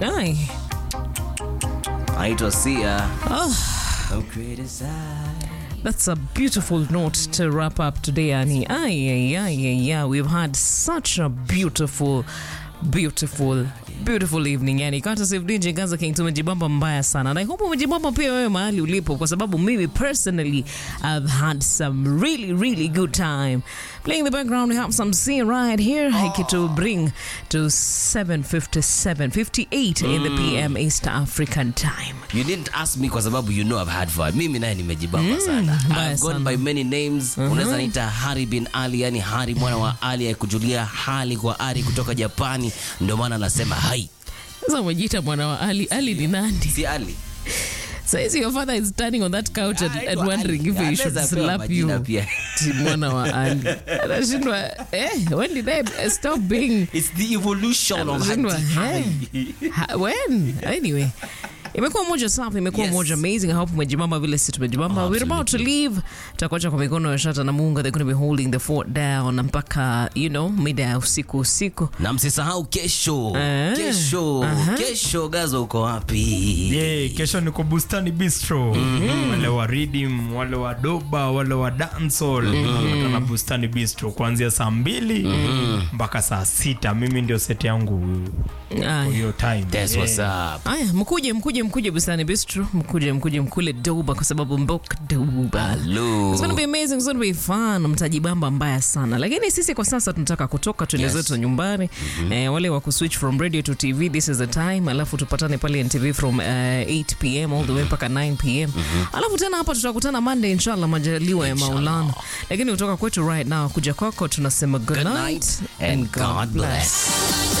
Ai. Naitwa Sia. Oh, Don't criticize. that's a beautiful note to wrap up today, Annie. Ay, ay, ay, ay, ay. We've had such a beautiful, beautiful, beautiful evening. Yani, courtesy of DJ Gaza King, tumejibamba mbaya sana. And I hope umejibamba pia wewe mahali ulipo, kwa sababu mimi personally I've had some really, really good time. Playing the background, we have some C right here. Oh. to bring to 7.57, 58 in the PM East African time. You didn't ask me kwa sababu you know I've had fun. Mimi naye nimejibamba sana. mbaya I've gone sana. by many names. Unaweza niita Hari bin Ali, yani Hari mwana wa Ali ayekujulia hali kwa ari kutoka Japani. Ndio maana anasema hai. Sasa umejiita mwana wa Ali. Ali ni nani? Si Ali. Says your father is standing on that couch and, and wondering if he should Anaweza pewa slap majina you. pia. Ti mwana wa Ali. Anashindwa, eh, when did I stop being It's the evolution of Anashindwa, Hadi. eh, ha- when? Anyway. Imekuwa moja safi, imekuwa Yes. moja amazing. I hope umejibamba vile sisi tumejibamba. We're about to leave. Tutakuacha kwa mikono ya Shata na Munga. They're going to be holding the fort down mpaka, you know, mida ya usiku usiku. na msisahau kesho Eh. kesho kesho gazo uko wapi Yeah, kesho niko bustani bistro wale wa redeem wale wa doba wale wa dancehall watana bustani bistro kuanzia saa mbili mpaka saa sita mimi ndio seti yangu Aya. hiyo time That's Yeah. what's up. Aya, mkuje mkuje mkuje Bustani Bistro, mkuje mkuje mkule Doba kwa sababu mbok Doba. Hello. It's gonna be amazing, it's gonna be fun. Mtajibamba mbaya sana, lakini sisi kwa sasa tunataka kutoka tuende Yes. zetu nyumbani. Eh, wale wa kuswitch from radio to TV, this is the time. Alafu tupatane pale NTV from uh, 8 pm all the way mpaka 9 pm. Alafu tena hapa tutakutana Monday inshallah, majaliwa ya Maulana. Lakini kutoka kwetu right now kuja kwako tunasema good, Good night night and God bless.